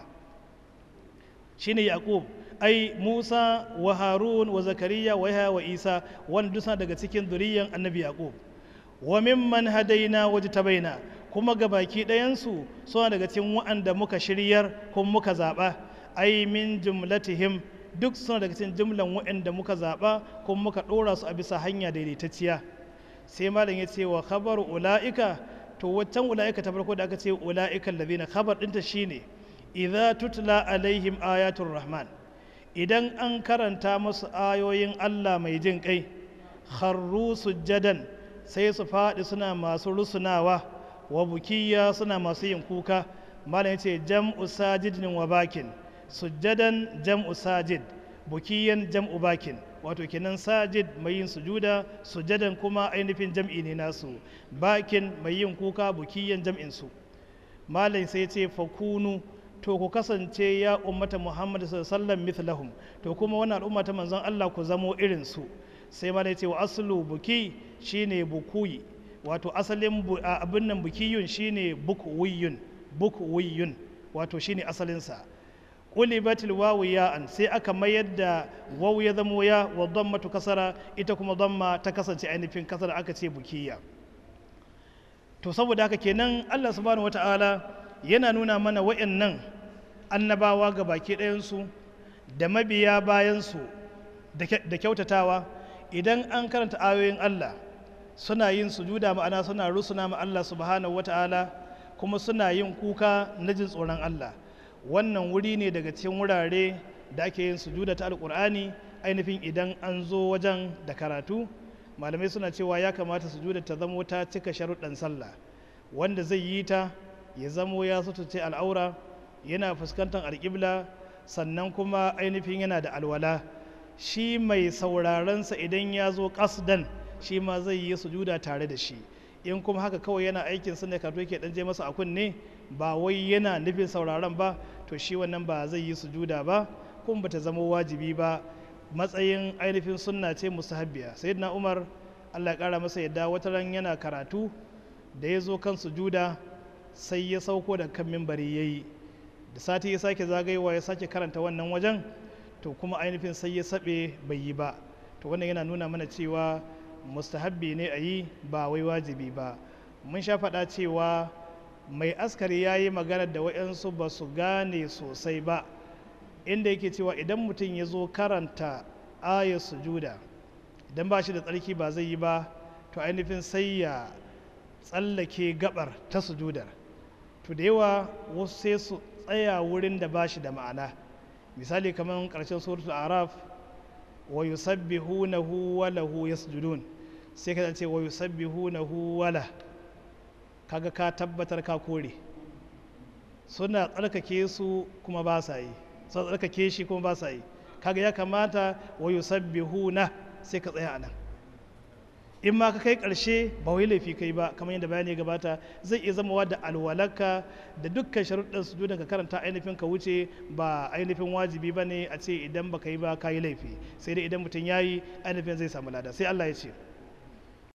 shine yaqub ai musa wa harun wa zakariya wa yahya wa isa wanda dusa daga cikin zuriyan annabi yaqub wa mimman hadaina wajtabaina kuma gabaki ɗayansu suna daga cikin wa'anda muka shiryar kuma muka zaɓa ai min jumlatihim duk suna daga cikin jumlan wa'anda muka zaɓa kuma muka ɗora su a bisa hanya daidaitacciya sai malam ya ce wa khabar ula'ika to waccan ula'ika ta farko da aka ce ula'ika allazina khabar ɗinta shine idza tutla alaihim ayatul rahman idan an karanta musu ayoyin Allah mai jin kai kharru sujjadan sai su faɗi suna masu rusunawa wa bukiya suna masu yin kuka malam ya ce jam'u sajidin wa bakin sujjadan jam'u sajid bukiyan jam'u bakin wato kenan sajid mai yin sujuda sujjadan kuma ainihin jam'i ne nasu bakin mai yin kuka bukiyan jam'in su malam sai ce fakunu to ku kasance ya ummata muhammad sallallahu mithlahum to kuma wannan al'umma ta manzon Allah ku zamo irin su sai ma ce wa aslu buki shine bukuyi wato asalin abin nan bukiyun shine bukwiyun bukwiyun wato shine asalinsa qulibatil wawu ya'an sai aka mayar da wawu ya zamo ya wa dammatu kasara ita kuma damma ta kasance ainihin kasara aka ce bukiya to saboda haka kenan Allah subhanahu wata'ala yana nuna mana wa'annan annabawa ga baki ɗayansu da mabiya bayansu da kyautatawa idan an karanta ayoyin Allah suna yin sujuda ma'ana suna rusuna ma Allah subhanahu wata'ala kuma suna yin kuka na jin tsoron Allah wannan wuri ne daga cikin wurare da ake yin sujuda ta alkur'ani ainihin idan an zo wajen da karatu malamai suna cewa ya kamata sujuda ta zamo ta cika sharuɗan sallah wanda zai yi ta ya zamo ya sutuce al'aura yana fuskantar alƙibla sannan kuma ainihin yana da alwala shi mai saurarensa idan ya zo ƙasdan shi ma zai yi sujuda tare da shi in kuma haka kawai yana aikin sa ne karto yake dan je masa a kunne ba wai yana nufin sauraron ba to shi wannan ba zai yi sujuda ba kuma bata zama wajibi ba matsayin ainihin sunna ce mustahabbiya sayyidina umar Allah ya kara masa yadda wata ran yana karatu da ya zo kan sujuda sai ya sauko da kan mimbari yayi da sati ya sake zagayewa ya sake karanta wannan wajen to kuma ainihin sai ya saɓe bai yi ba to wannan yana nuna mana cewa mustahabbi ne a yi ba wai wajibi ba mun sha faɗa cewa mai askari ya yi maganar da waɗansu ba su gane sosai ba inda yake cewa idan mutum ya zo karanta ayar sujuda idan ba shi da tsarki ba zai yi ba to ainihin sai ya tsallake gabar ta sujudar to da yawa wasu sai su tsaya wurin da ba shi da ma'ana misali kamar ƙarshen suratul araf wa yusabbihunahu wa lahu yasjudun sai ka ce wa yusabbihunahu wala kaga ka tabbatar ka kore suna tsarkake su kuma ba sa yi suna tsarkake shi kuma ba sa yi kaga ya kamata wa yusabbihuna sai ka tsaya anan in ma ka kai ƙarshe ba wai laifi kai ba kamar yadda bayani ya gabata zai iya zama da alwalaka da dukkan sharuɗin sujudan ka karanta ainihin ka wuce ba ainihin wajibi ba ne a ce idan ba ka yi ba ka yi laifi sai dai idan mutum ya yi ainihin zai samu lada sai Allah ya ce